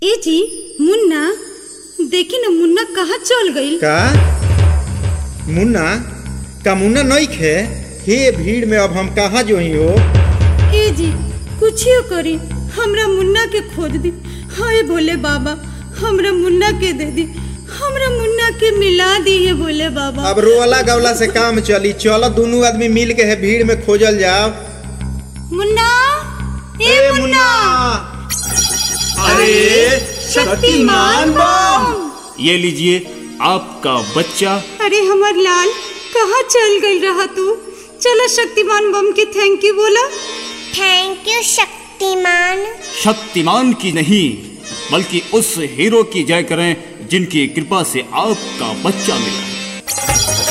ए जी मुन्ना देखी न मुन्ना कहाँ चल गई का मुन्ना का मुन्ना नहीं खे हे भीड़ में अब हम कहाँ जो ही हो ए जी कुछ करी हमरा मुन्ना के खोज दी हाय भोले बाबा हमरा मुन्ना के दे दी हमरा मुन्ना के मिला दिए भोले बाबा अब रोला गवला से काम चली चलो दोनों आदमी मिल के है भीड़ में खोजल जाओ मुन्ना ए मुन्ना अरे शक्तिमान बम ये लीजिए आपका बच्चा अरे हमर लाल कहाँ चल गई रहा तू चलो शक्तिमान बम के थैंक यू बोला थैंक यू शक्तिमान शक्तिमान की नहीं बल्कि उस हीरो की जय करें जिनकी कृपा से आपका बच्चा मिला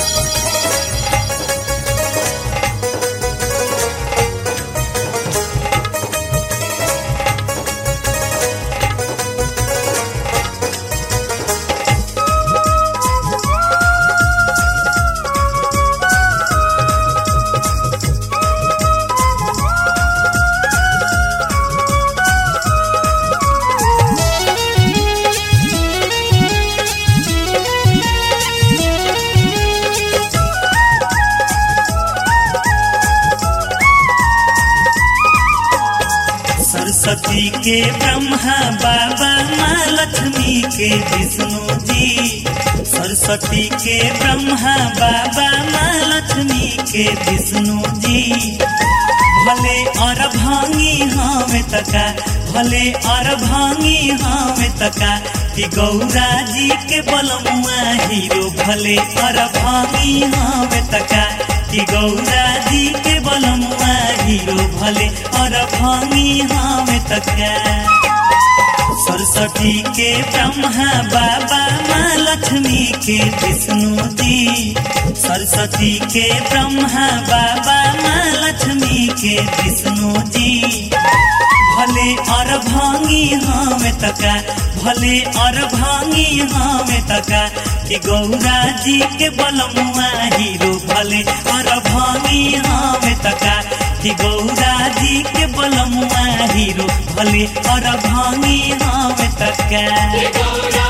सरस्वती के ब्रह्मा बाबा माँ लक्ष्मी के विष्णु जी सरस्वती के ब्रह्मा बाबा माँ लक्ष्मी के विष्णु जी भले और भांगी हमें तका भले और भांगी हमें तका कि गौरा जी के बलमुआ हीरो भले और भांगी हमें तका कि गौरा जी के बलमुआ हीरो भले और भांगी हमें तका सरस्वती के ब्रह्मा बाबा माँ लक्ष्मी के विष्णु जी सरस्वती के ब्रह्मा बाबा माँ लक्ष्मी के विष्णु जी भले और भांगी हमें तका भले और भांगी हमें तका कि गौरा जी के बलमुआ हीरो भले और भांगी हमें तका कि गौरा जी के बलमुआ हीरो भले और भांगी हमें तका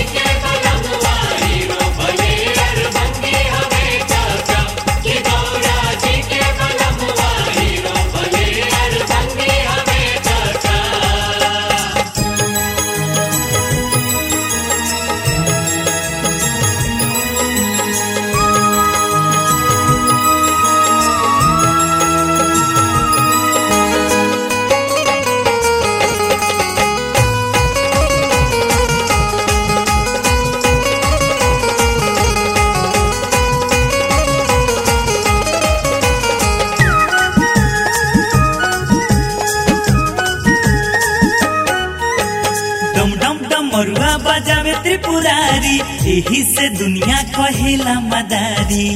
डम डम डमरुआ बजावे त्रिपुरारी यही से दुनिया कहेला मदारी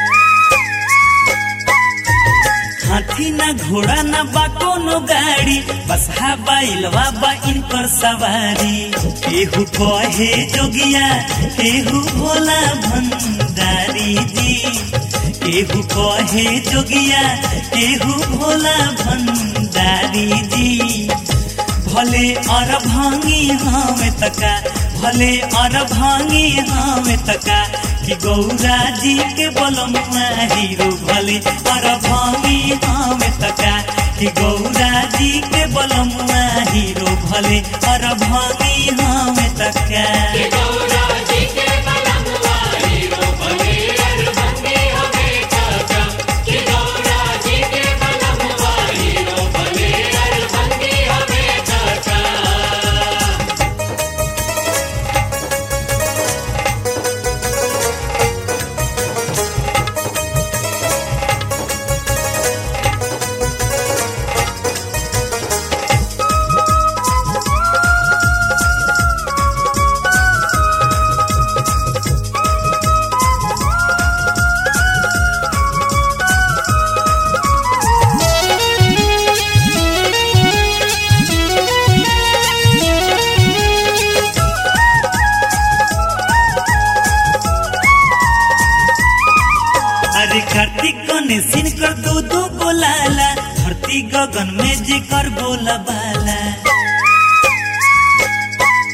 हाथी ना घोड़ा ना बा कोनो गाड़ी बस हा बैलवा बा इन पर सवारी केहू कहे जोगिया केहू भोला भंडारी जी केहू कहे जोगिया केहू भोला भंडारी जी भले और भांगी हमें तका भले और भांगी हमें तका कि गौरा जी के बलमुआ हीरो भले और भांगी हमें तका कि गौरा जी के बलमुआ हीरो भले और भांगी हमें तका अरे कार्तिक गणेशिन कर दो दो बोलाला धरती गगन में जे कर बोला बाला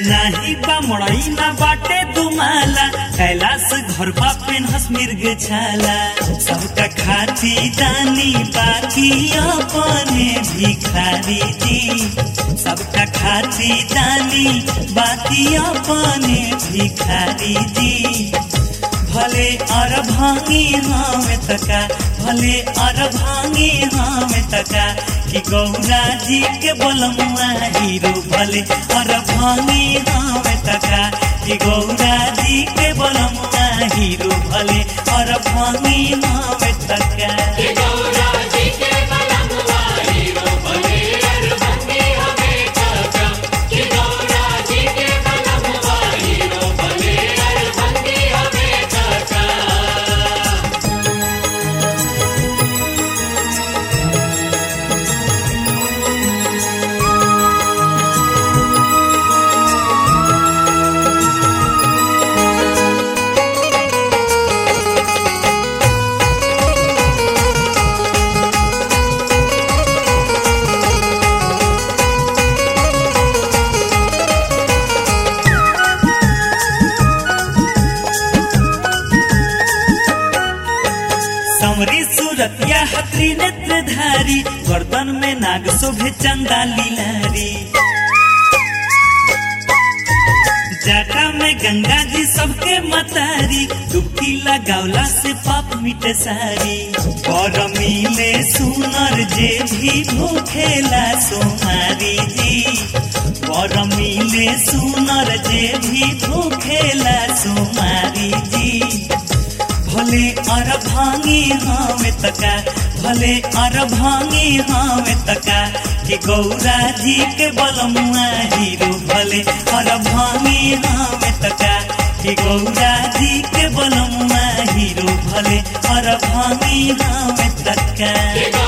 नाही बा मड़ई ना बाटे दुमाला कैलाश घर बा पेनहस मिर्ग छाला सबका खाती दानी बाकी अपने भिखारी जी सबका खाती दानी बाकी अपने भिखारी जी भले अर भांगी हमें तका भले अर भांगी हमें तका कि गौरा जी के बोलमुआ हीरो भले अर भांगी हमें तका कि गौरा जी के बोलमुआ हीरो भले अर भांगी हमें तका समरी सूरतिया हथरी नेत्रधारी गर्दन में नाग शोभे चंदा लीलारी जाटा में गंगा जी सबके मतारी डुबकी लगावला से पाप मिटे सारी और मिले सुनर जे भी भूखेला सोमारी जी और मिले सुनर जे भी भूखेला सोमारी जी भले अर भांगी हमें तका भले अर भांगी हमें तका कि गौरा जी के बलमुआ हीरो भले अर भांगी हमें तका कि गौरा जी के बलमुआ हीरो भले अर भांगी हमें तका